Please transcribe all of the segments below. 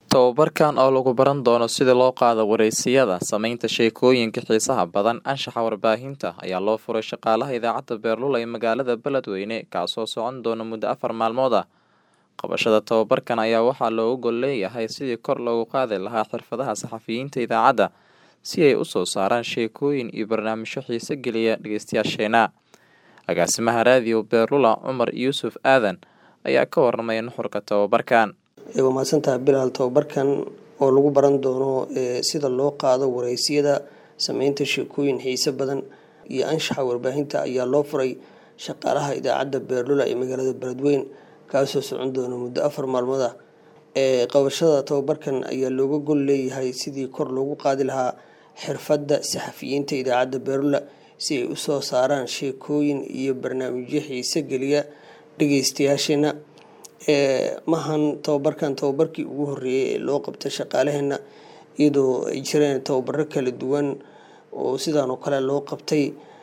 Tababarkan oo lagu baran doono sida loo qaado wareysiyada, samaynta sheekooyinka xiisaha badan, anshaxa warbaahinta ayaa loo furay shaqaalaha idaacadda Beerlula ee magaalada Beledweyne kaasoo socon doona muddo afar maalmood ah. Qabashada tababarkan ayaa waxaa looga gol leeyahay sidii kor loogu qaadi lahaa xirfadaha saxafiyiinta idaacadda si ay u soo saaraan sheekooyin iyo barnaamijyo xiiso geliya dhageystayaasheena. Agaasimaha raadiyo Beerlula Cumar Yuusuf Aadan ayaa ka warramay nuxurka tababarkan. waa mahadsantahay bilaal tababarkan oo lagu baran doono sida loo qaado wareysiyada sameynta sheekooyin xiise badan iyo anshaxa warbaahinta ayaa loo furay shaqaalaha idaacadda beerlula ee magaalada beledweyne kaasoo socon doona muddo afar maalmood ah qabashada tababarkan ayaa looga gol leeyahay sidii kor loogu qaadi lahaa xirfadda saxafiyiinta idaacadda beerlula si ay usoo saaraan sheekooyin iyo barnaamijyo xiise geliya dhageystayaasheena maahan tababarkan tababarkii ugu horeeyay ee loo qabta shaqaalaheena iyadoo ay jireen tababaro kala duwan oo sidaan oo kale loo qabtay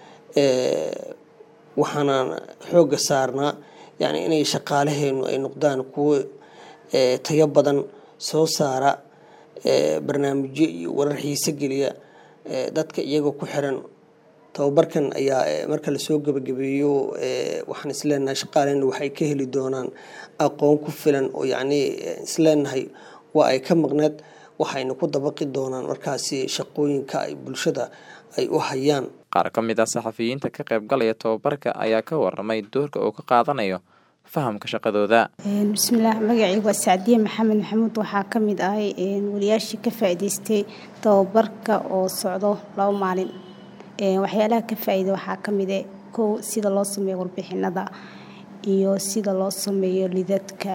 waxaanaan xooga saarnaa yani inay shaqaalaheenu ay noqdaan kuwo tayo badan soo saara barnaamijyo iyo warar xiise geliya dadka iyagoo ku xiran tababarkan ayaa marka lasoo gabagabeeyo waxaan isleenahay shaqaaleena waxay ka heli doonaan aqoon ku filan oo yacni isleenahay waa ay ka maqneed waxayna ku dabaqi doonaan markaasi shaqooyinka ay bulshada ay u hayaan qaar ka mid ah saxafiyiinta ka qaybgalaya tababarka ayaa ka waramay doorka uu ka qaadanayo fahamka shaqadooda bismillaah magacaygu waa sacdiye maxamed maxamuud waxaa ka mid ahay wariyaashii ka faa'iidaystay tababarka oo socdo laba maalin waxyaalaha ka faa-iida waxaa ka mid e kow sida loo sameeyo warbixinada iyo sida loo sameeyo lidadka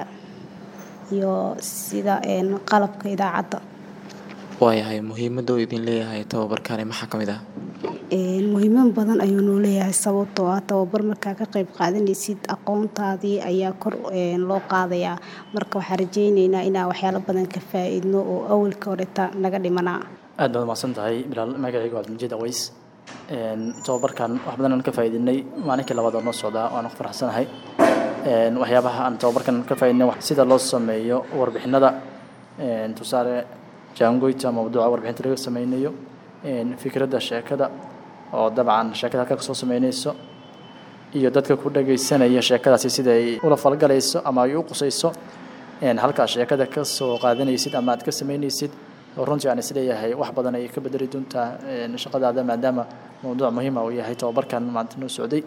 iyo sida qalabka idaacadda waayahay muhiimada uu idin leeyahay tababarkani maxaa ka mid ah muhiimad badan ayuu noo leeyahay sababtoo ah tababar markaa ka qayb qaadanaysid aqoontaadii ayaa kor loo qaadayaa marka waxaan rajeyneynaa inaan waxyaalo badan ka faa-iidno oo awalka horeta naga dhimanaa aad baad umaqsan tahay bilaal magacaygu cabdimajid aways tababarkan wax badan aan ka faa'iidinay maalinkii labaad oo noo socdaa waan ku faraxsanahay waxyaabaha aan tababarkan ka faa'iidinay sida loo sameeyo warbixinada tusaale jaangoyta mawduuca warbixinta laga sameynayo fikradda sheekada oo dabcan sheekada halka kasoo sameynayso iyo dadka ku dhagaysanaya sheekadaasi sida ay ula falgalayso ama ay u qusayso halkaa sheekada ka soo qaadanaysid ama aad ka sameynaysid runtii aan isleeyahay wax badan ay ka bedeli doontaa shaqadaada maadaama mawduuc muhiima uu yahay tababarkan maanta noo socday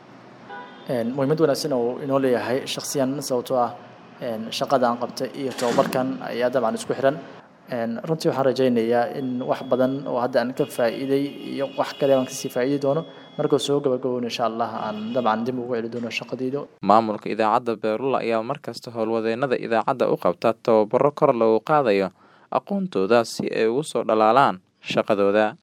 muhiimad wanaagsan uu inoo leeyahay shaksiyan sababtoo ah shaqada aan qabtay iyo tababarkan ayaa dabcan isku xiran runtii waxaan rajaynayaa in wax badan oo hadda aan ka faa'iiday iyo wax kale aan kasii faa'iidi doono markuu soo gabagaboon insha allah aan dabcan dib ugu celi doono shaqadayda maamulka idaacadda beerlula ayaa markasta howlwadeenada idaacadda u qabta tababaro kor loogu qaadayo aqoontooda si ay ugu soo dhalaalaan shaqadooda